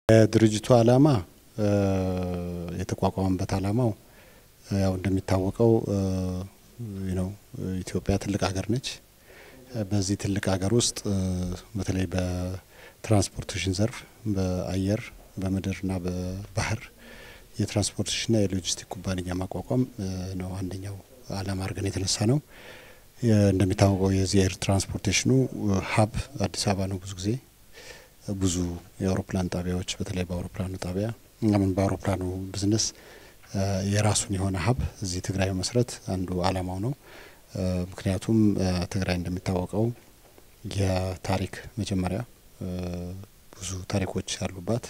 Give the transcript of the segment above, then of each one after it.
የድርጅቱ ዓላማ የተቋቋመበት ዓላማው ያው እንደሚታወቀው ነው ኢትዮጵያ ትልቅ ሀገር ነች። በዚህ ትልቅ ሀገር ውስጥ በተለይ በትራንስፖርቴሽን ዘርፍ በአየር በምድርና በባህር የትራንስፖርቴሽንና የሎጂስቲክ ኩባንያ ማቋቋም ነው አንደኛው ዓላማ አድርገን የተነሳ ነው። እንደሚታወቀው የዚህ ኤር ትራንስፖርቴሽኑ ሀብ አዲስ አበባ ነው። ብዙ ጊዜ ብዙ የአውሮፕላን ጣቢያዎች በተለይ በአውሮፕላኑ ጣቢያ ምን በአውሮፕላኑ ቢዝነስ የራሱን የሆነ ሀብ እዚህ ትግራይ መስረት አንዱ ዓላማው ነው። ምክንያቱም ትግራይ እንደሚታወቀው የታሪክ መጀመሪያ ብዙ ታሪኮች ያሉባት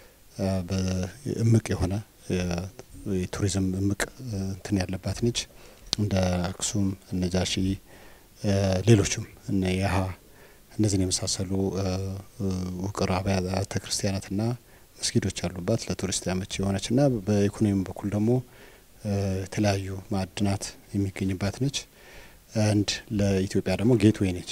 እምቅ የሆነ የቱሪዝም እምቅ እንትን ያለባት ነች። እንደ አክሱም፣ ነጃሺ፣ ሌሎችም እነ የሀ እነዚህን የመሳሰሉ ውቅር አብያተ ክርስቲያናትና መስጊዶች ያሉባት ለቱሪስት ያመች የሆነች እና በኢኮኖሚ በኩል ደግሞ የተለያዩ ማዕድናት የሚገኝባት ነች። አንድ ለኢትዮጵያ ደግሞ ጌትዌይ ነች።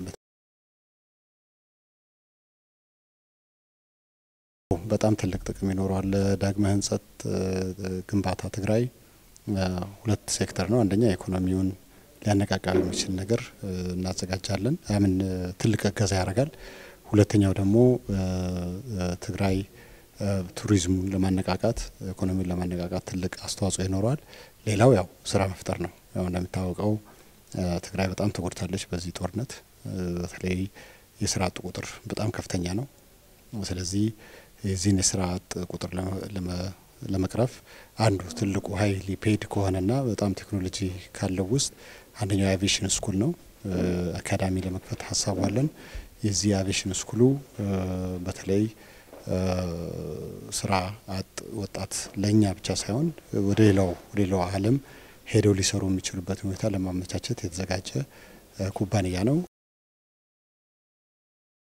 በጣም ትልቅ ጥቅም ይኖረዋል። ለዳግመ ሕንጸት ግንባታ ትግራይ ሁለት ሴክተር ነው። አንደኛ ኢኮኖሚውን ሊያነቃቃ የሚችል ነገር እናዘጋጃለን። ያምን ትልቅ እገዛ ያደርጋል። ሁለተኛው ደግሞ ትግራይ ቱሪዝሙን ለማነቃቃት ኢኮኖሚውን ለማነቃቃት ትልቅ አስተዋጽኦ ይኖረዋል። ሌላው ያው ስራ መፍጠር ነው። ያው እንደሚታወቀው ትግራይ በጣም ተጎድታለች በዚህ ጦርነት። በተለይ የስራ አጥ ቁጥር በጣም ከፍተኛ ነው። ስለዚህ የዚህን የስራ አጥ ቁጥር ለመቅረፍ አንዱ ትልቁ ሀይሊ ፔድ ከሆነና በጣም ቴክኖሎጂ ካለው ውስጥ አንደኛው የአቪዬሽን ስኩል ነው። አካዳሚ ለመክፈት ሀሳቡ አለን። የዚህ የአቪዬሽን ስኩሉ በተለይ ስራ አጥ ወጣት ለእኛ ብቻ ሳይሆን ወደ ሌላው ወደ ሌላው ዓለም ሄደው ሊሰሩ የሚችሉበት ሁኔታ ለማመቻቸት የተዘጋጀ ኩባንያ ነው።